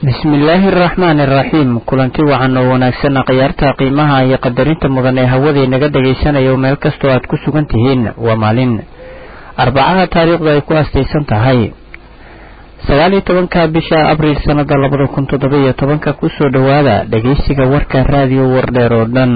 bismillaahi araxmaani araxiim kulanti wacan oo wanaagsan khiyaarta qiimaha iyo qadarinta mudan ee hawadii naga dhagaysanayo meel kastoo aad ku sugan tihiin waa maalin arbacaha taariikhdu ay ku astaysan tahay sagaal iyo tobanka bisha abriil sanada labada kun toddoba iyo tobanka kusoo dhowaada dhageysiga warka raadiyo wardheer oo dhan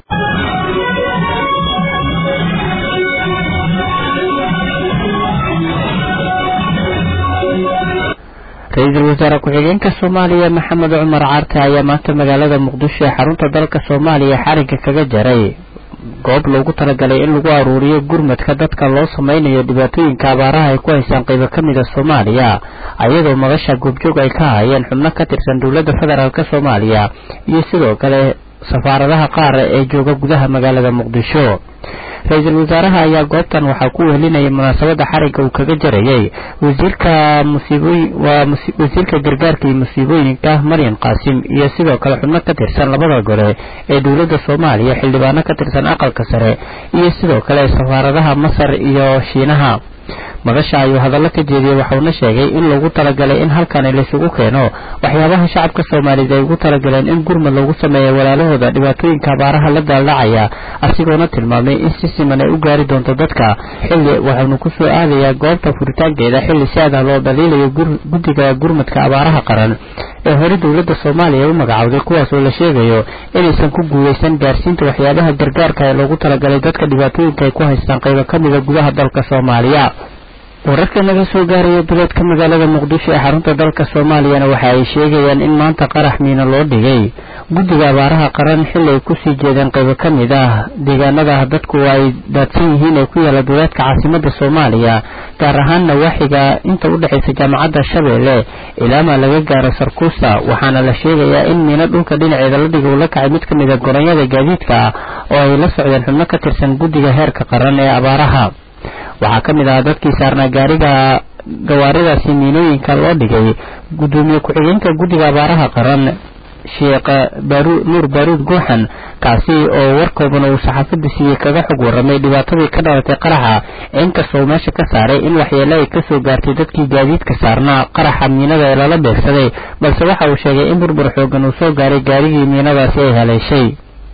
ra-iisul wasaare ku-xigeenka soomaaliya maxamed cumar caarte ayaa maanta magaalada muqdisho ee xarunta dalka soomaaliya xarigga kaga jaray goob loogu talagalay in lagu aruuriyo gurmadka dadka loo sameynayo dhibaatooyinka abaaraha ay ku haysaan qaybo ka mida soomaaliya ayadoo madasha goobjoog ay ka hayeen xubno ka tirsan dowladda federaalk soomaaliya iyo sidoo kale safaaradaha qaar ee jooga gudaha magaalada muqdisho ra-iisul wasaaraha ayaa goobtan waxaa ku wehelinayay munaasabada xarigga uu kaga jarayay wasiirka musiibooyin waa wasiirka gargaarka iyo musiibooyinka maryan qaasim iyo sidoo kale xubno ka tirsan labada gole ee dowladda soomaaliya xildhibaano ka tirsan aqalka sare iyo sidoo kale safaaradaha masar iyo shiinaha madasha ayuu hadallo ka jeediyey waxauna sheegay in loogu talagalay in halkani laysugu keeno waxyaabaha shacabka soomaaliyed ay ugu talagaleen in gurmad loogu sameeya walaalahooda dhibaatooyinka abaaraha la daaldhacaya asigoona tilmaamay in si siman ay u gaari doonto dadka xilli waxaanu kusoo aadayaa goobta furitaankeeda xilli si adah loo dhaliilayo guddiga gurmadka abaaraha qaran ee hore dowladda soomaaliya u magacowday kuwaas oo la sheegayo inaysan ku guuleysan gaarsiinta waxyaabaha gargaarka ee loogu talagalay dadka dhibaatooyinka ay ku haystaan qaybo ka mida gudaha dalka soomaaliya wararka naga soo gaaraya duleedka magaalada muqdisho ee xarunta dalka soomaaliyana waxa ay sheegayaan in maanta qarax miina loo dhigay guddiga abaaraha qaran xilli ay kusii jeedeen qaybo ka mid ah deegaanada dadku ay daadsan yihiin ee ku yaala duleedka caasimada soomaaliya gaar ahaan nawaaxiga inta u dhexaysa jaamacadda shabeelle ilaamaa laga gaaro sarkuusa waxaana la sheegayaa in miino dhulka dhinaceeda la dhiga uu la kacay mid ka mid a goronyada gaadiidka oo ay la socdeen xubno ka tirsan guddiga heerka qaran ee abaaraha waxaa ka mid ahaa dadkii saarnaa gaariga gawaaridaasi miinooyinka loo dhigay guddoomiye ku-xigeenka guddiga abaaraha qaran sheekh nuur baaruud guuxan kaasi oo warkoobana uu saxaafadda siiyey kaga xog warramay dhibaatadii ka dhalatay qaraxa inkastoo meesha ka saaray in waxyeele ay kasoo gaartay dadkii gaadiidka saarnaa qaraxa miinada ee lala beegsaday balse waxa uu sheegay in burbur xoogan uu soo gaaray gaarigii miinadaasi ay haleeshay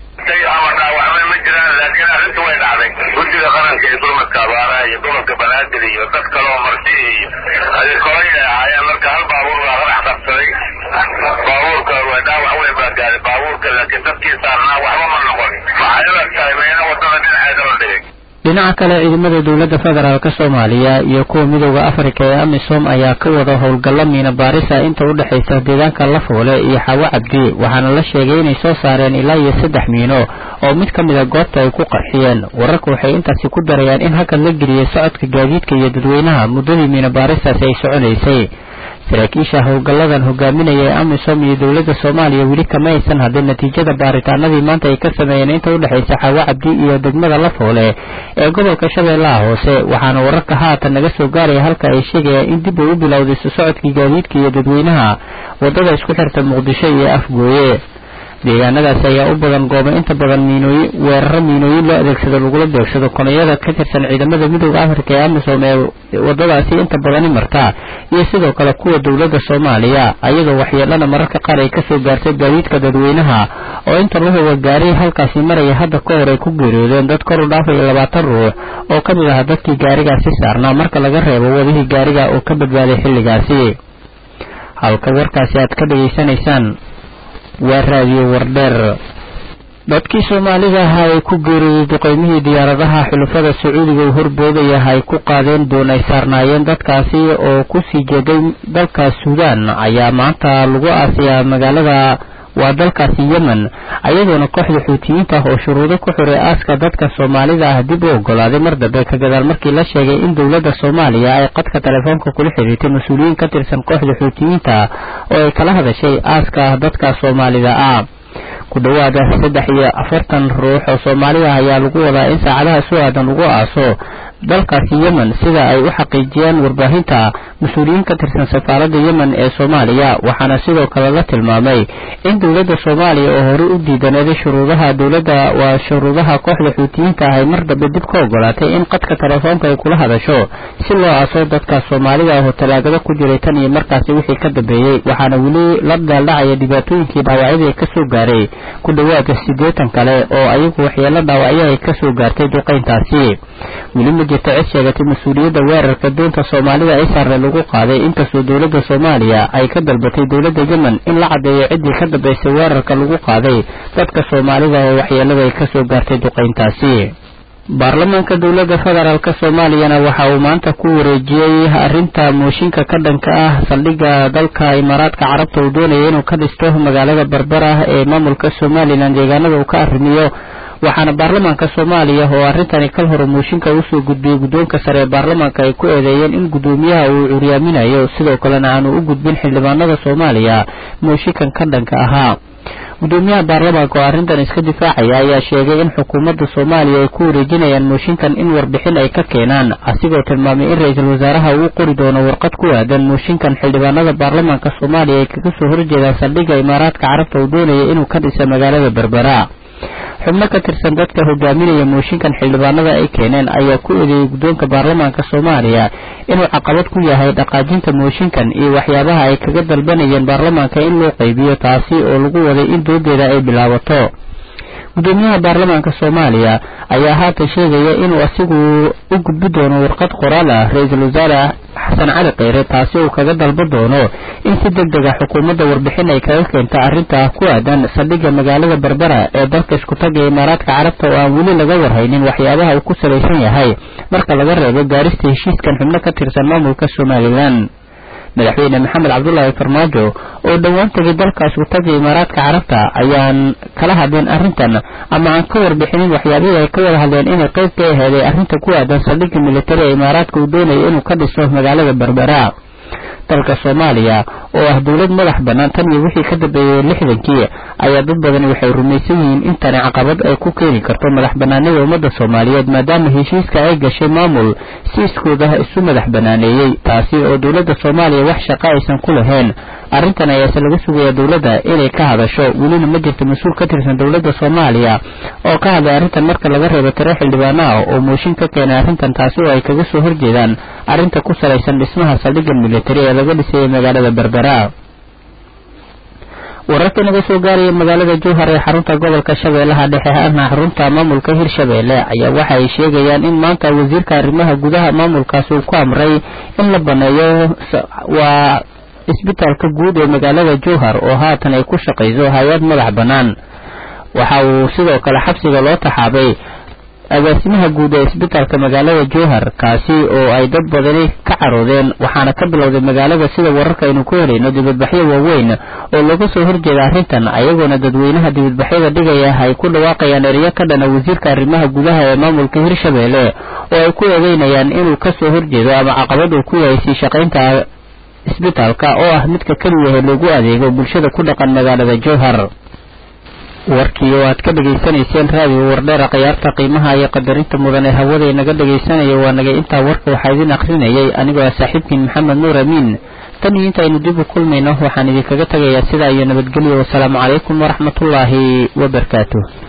guddiga qaranka ee gurmadka abaaraha iyo gobolka banaadir iyo dad kaloo marti iyo adeerkolay ay ahaayeen marka hal baabuur baa qarax qabsaday baabuurka dhaawac weyn baa gaaday baabuurka laakiin dadkii saarnaa waxba ma noqon waxay la tahay meena wadada dhinaceeda la dhigay dhinaca kale ciidamada dowladda federaalk soomaaliya iyo kuwa midooda afrika ee amisom ayaa ka wada howlgallo miina baarisa inta u dhexaysa deegaanka lafoole iyo xaawo cabdi waxaana la sheegay inay soo saareen ilaa iyo saddex miino oo mid ka mid a goobta ay ku qarxiyeen wararka waxay intaasi ku darayaan in halkan la geliyey socodka gaadiidka iyo dadweynaha muddadii miina baaristaasi ay soconaysay saraakiisha howlgalladan hogaaminaya ee amisom iyo dowladda soomaaliya weli kama aysan hadin natiijada baaritaanadii maanta ay ka sameeyeen inta u dhexaysa xaawo cabdi iyo degmada lafoole ee gobolka shabeellaha hoose waxaana wararka haatan naga soo gaaraya halka ay sheegayaan in dib ay u bilowday su socodkii gaadiidka iyo dadweynaha waddada isku xirta muqdisho iyo afgooye deegaanadaasi ayaa u badan gooba inta badan miinooyin weeraro miinooyin loo adeegsado lagula beegsado konayada ka tirsan ciidamada midooda afrika ee amisom ee wadadaasi inta badani marta iyo sidoo kale kuwa dowladda soomaaliya ayadoo waxyeelana mararka qaar ay kasoo gaartay gaadiidka dadweynaha oo inta lahuga gaaray halkaasi maraya hadda ka hor ay ku geeriyoodeen dad kor u dhaafaya labaatan ruux oo ka mid aha dadkii gaarigaasi saarnaa marka laga reebo wadihii gaariga oo ka badbaaday xilligaasi halka warkaasi aad ka dhageysanaysaan waa raadiyo wardheer dadkii soomaalida ahaa ay ku geeriyey duqeymihii diyaaradaha xulafada sacuudiga uu horboodaya ay ku qaadeen doon ay saarnaayeen dadkaasi oo kusii jeeday dalka suudaan ayaa maanta lagu aasiyaa magaalada waa dalkaasi yemen ayadoona kooxda xuutiyiinta ah oo shuruudo ku xiray aaska dadka soomaalida ah dib u ogolaaday mar dambe ka gadaal markii la sheegay in dowladda soomaaliya ay qadka telefoonka kula xiriirtay mas-uuliyiin ka tirsan kooxda xuutiyiinta oo ay kala hadashay aaska dadka soomaalida ah ku dhowaada saddex iyo afartan ruux oo soomaali ah ayaa lagu wadaa in saacadaha soo aadan lagu aaso dalkaasi yemen sida ay u xaqiijiyeen warbaahinta mas-uuliyiin ka tirsan safaaradda yemen ee soomaaliya waxaana sidoo kale la tilmaamay in dowladda soomaaliya oo horey u diidaneeday shuruudaha dowladda waa shuruudaha kooxda xuutiyiinta ah ay mar dambe dib ka ogolaatay in qadka telefoonka ay kula hadasho si loo aaso dadka soomaalida ah oo talaagada ku jiray tan iyo markaasi wixii ka dambeeyey waxaana weli la daaldhacaya dhibaatooyinkii dhaawacyadii kasoo gaaray ku dhowaada siddeetan kale oo ayagu waxyeelo dhaawacyo ay kasoo gaartay duqayntaasi weli ma jirta cid sheegatay mas-uuliyadda weerarka doonta soomaalida isarre lagu qaaday inkastoo dowladda soomaaliya ay ka dalbatay dowladda yemen in la caddeeyo ciddii ka dambaysay weerarka lagu qaaday dadka soomaalida oo waxyeelada ay kasoo gaartay duqayntaasi baarlamaanka dowladda federaalk soomaaliyana waxa uu maanta ku wareejiyey arrinta mooshinka ka dhanka ah saldhigga dalka imaaraadka carabta uu doonaya inuu ka dhisto magaalada berbera ee maamulka somalilan deegaanada uu ka arrimiyo waxaana baarlamaanka soomaaliya oo arrintani kal hore mooshinka usoo gudbiyey guddoonka sare ee baarlamaanka ay ku eedeeyeen in guddoomiyaha uu curyaaminayo sidoo kalena aanu u gudbin xildhibaanada soomaaliya mooshinkan ka dhanka ahaa guddoomiyaha baarlamaanka oo arrintan iska difaacaya ayaa sheegay in xukuumadda soomaaliya ay ku wareejinayaan mooshinkan in warbixin ay ka keenaan asigoo tilmaamay in ra-iisul wasaaraha uu qori doono warqad ku aadan mooshinkan xildhibaanada baarlamaanka soomaaliya ay kaga soo horjeedaan saldhigga imaaraadka carabta uu doonaya inuu ka dhisa magaalada berbera xubno ka tirsan dadka hogaaminaya mooshinkan xildhibaanada ay keeneen ayaa ku eedeeyey guddoonka baarlamaanka soomaaliya inuu caqabad ku yahay dhaqaajinta mooshinkan iyo waxyaabaha ay kaga dalbanayeen baarlamaanka in loo qaybiyo taasi oo lagu waday in doodeeda ay bilaabato guddoomiyaha baarlamaanka soomaaliya ayaa haatan sheegaya inuu asigu u gudbi doono warqad qoraal ah ra-iisul wasaare xasan cali kheyre taasi uu kaga dalba doono in si deg deg a xukuumadda warbixin ay kaga keenta arrinta ku aadan saldhigga magaalada berbera ee dalka iskutaga imaaraadka carabta oo aan weli laga warhaynin waxyaabaha uu ku salaysan yahay marka laga reebo gaarista heshiiskan xubno ka tirsan maamulka somalilan madaxweyne maxamed cabdulaahi farmaajo oo dhowaan tegay dalkaas utaga imaaraadka carabta ayaan kala hadleen arrintan ama aan ka warbixinin waxyaabihii ay ka wada hadleen inay qayb ka aheeday arrinta ku aadan saldhigga militari ee imaaraadka uu doonaya inuu ka dhiso magaalada berbera dalka soomaaliya oo ah dowlad madax bannaan tan iyo wixii ka dambeeyey lixdankii ayaa dad badani waxay rumaysan yihiin in tani caqabad ay ku keeni karto madax bannaanida ummadda soomaaliyeed maadaama heshiiska ay gashay maamul si iskooda isu madax bannaaneeyey taasi oo dowladda soomaaliya wax shaqo aysan ku lahayn arrintan ayaase laga sugayaa dowladda inay ka hadasho welina ma jirto mas-uul ka tirsan dowladda soomaaliya oo ka hadlay arrintan marka laga reebo tiro xildhibaano ah oo mooshin ka keenay arrintan taasi oo ay kaga soo horjeedaan arrinta ku salaysan dhismaha saldhigga militari ee laga dhisayay magaalada berbera wararka naga soo gaaraya magaalada jowhar ee xarunta gobolka shabeellaha dhexe ahna xarunta maamulka hirshabeelle ayaa waxa ay sheegayaan in maanta wasiirka arrimaha gudaha maamulkaasi uu ku amray in la baneeyo waa isbitaalka guud ee magaalada jowhar oo haatan ay ku shaqayso hay-ad madax bannaan waxa uu sidoo kale xabsiga loo taxaabay agaasimaha guud ee isbitaalka magaalada jowhar kaasi oo ay dad badani ka caroodeen waxaana ka bilowday magaalada sida wararka aynu ku helayno dibadbaxyo waaweyn oo looga soo horjeeda arrintan ayagoona dadweynaha dibadbaxyada dhigaya ay ku dhawaaqayaan ereyo ka dhana wasiirka arrimaha gudaha ee maamulka hirshabeelle oo ay ku eedeynayaan inuu ka soo horjeedo ama caqabad uu ku yahay sii shaqaynta isbitaalka oo ah midka keliyahe loogu adeego bulshada ku dhaqan magaalada jowhar warkii oo aad ka dhegaysanayseen raadiyo wardheera khiyaarta qiimaha iyo qadarinta mudan ee hawada inaga dhegaysanaya waa nagay intaa warka waxaa idin akhrinayay anigoo ah saaxiibkiin maxamed nuur amiin tan iyo intaynu dib u kulmayno waxaan idinkaga tegayaa sidaa iyo nabadgelyo wasalaamu calaykum waraxmatullaahi wabarakaatuh